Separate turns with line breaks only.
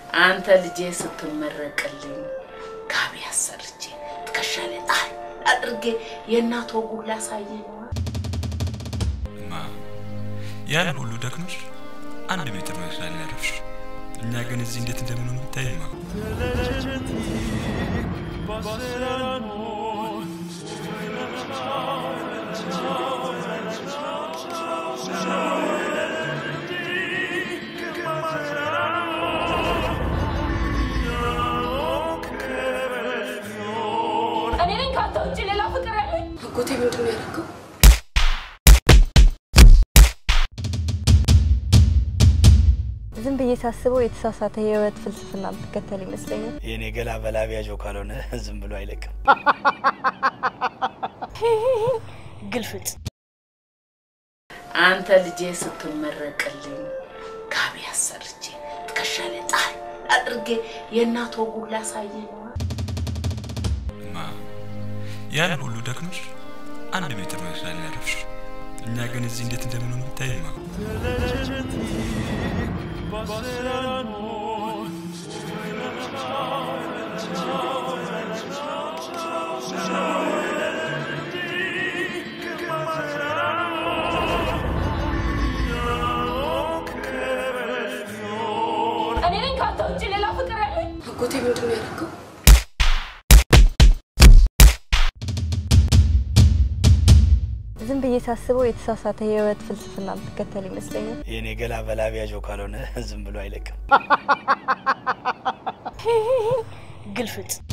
አንተ ልጄ ስትመረቅልኝ ጋቢ አሰርቼ ትከሻ ላይ ጣል አድርጌ የእናት ወጉን ላሳየ ነው።
እማ ያን ሁሉ ደክሞሽ አንድ ሜትር መስላል ያረፍሽ። እኛ ግን እዚህ እንዴት እንደምንሆን ብታይማ።
እኔ ነኝ ከአንተ ውጭ ሌላ ፍቅር ያለኝ?
አጎቴ ምንድን ነው ያደረገው?
ዝም ብዬ ሳስበው የተሳሳተ የህይወት ፍልስፍና የምትከተል ይመስለኛል።
የኔ ገላ በላቢያጆ ካልሆነ ዝም ብሎ አይለቅም።
ግልፍጥ
አንተ ልጄ ስትመረቅልኝ ጋቢ አሰርቼ ትከሻ ላይ ጣል አድርጌ የእናት ወጉን ላሳየ ነው።
እማ ያን ሁሉ ደክሞሽ አንድ ሜትር መስላል ያረፍሽ። እኛ ግን እዚህ እንዴት እንደምንሆን ብታይማ።
እኔ ነኝ ከአንተ ውጭ ሌላ ፍቅር ያለኝ?
አጎቴ ምንድን ነው ያደረገው?
ዝም ብዬ ሳስበው የተሳሳተ የህይወት ፍልስፍና የምትከተል ይመስለኛል።
የኔ ገላ በላቢያጆ ካልሆነ ዝም ብሎ አይለቅም።
ግልፍጥ